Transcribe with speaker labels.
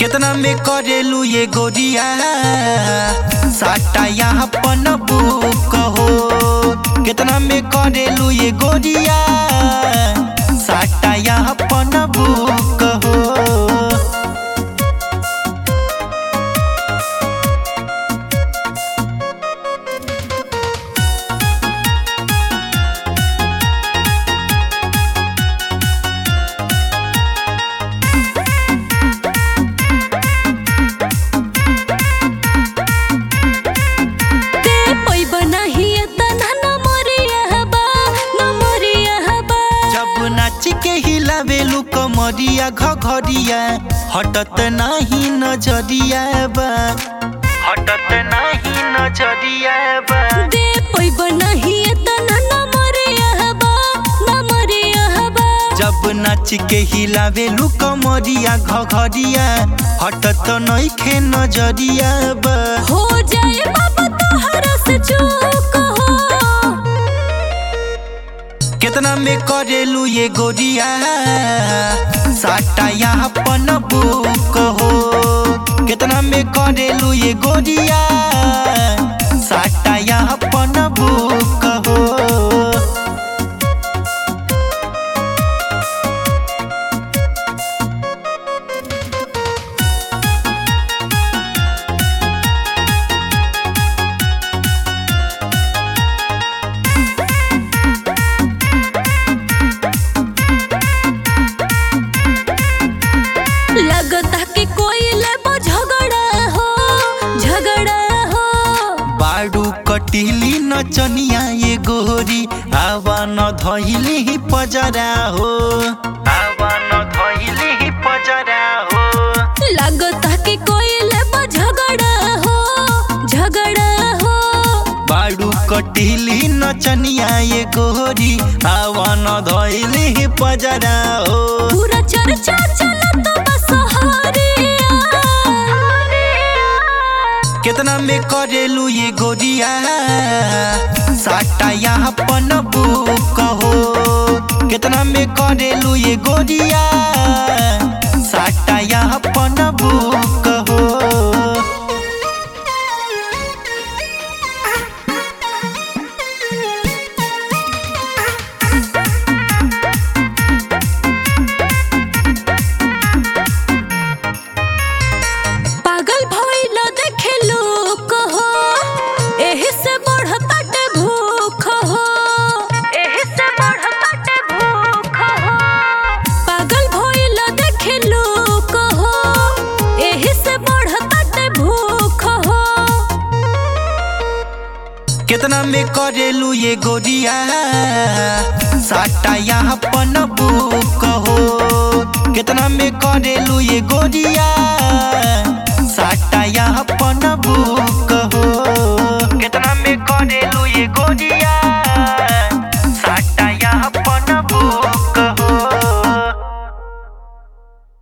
Speaker 1: केतना में करेलू ये गोरिया साटा यहाँ पन बुक हो केतना में करेलू ये गोरिया साटा यहाँ पन बुक हो
Speaker 2: ते पैब नाही तना न मरिया बा न मरिया बा
Speaker 1: जब नाच के हिलावेलू कमरिया घघरिया हटत नाही नजरिया बा हटत नाही नजरिया बा
Speaker 2: ते पैब नाही तना न मरिया बा न मरिया बा
Speaker 1: जब नाच के हिलावेलू कमरिया घघरिया हटत नइखे नजरिया बा
Speaker 2: हो जाए बाबा तोहरा से चूक हो
Speaker 1: केतना में करेलू ये गोरिया साटा यहाँ पन बुक हो केतना में करेलू ये गोरिया साटा यहाँ पन बुक हो
Speaker 2: लगता कि कोई लेबो झगड़ा हो झगड़ा हो
Speaker 1: बाडू कटिली नचनिया ये गोरी आवा न धइली ही पजरा हो आवा न धइली ही पजरा हो
Speaker 2: लगता कि कोई लेबो झगड़ा हो झगड़ा हो
Speaker 1: बाडू कटिली नचनिया ये गोरी आवा न धइली ही पजरा हो
Speaker 2: पूरा चर्चा चलत बस हरिया
Speaker 1: केतना में करेलू ये गोरिया साटा यहाँ पन बुक हो केतना में करेलू ये गोरिया साटा यहाँ पन बुक हो
Speaker 2: पागल भइल देखे लोक हो एही से बढ़ताटे भूख हो एही से बढ़ताटे भूख हो पागल भइल देखे लोक हो एही से बढ़ताटे भूख हो
Speaker 1: केतना में करेलू ये गोरिया साटा यहाँ पन बुक हो केतना में करेलू ये गोरिया साटा यहाँ पन बुक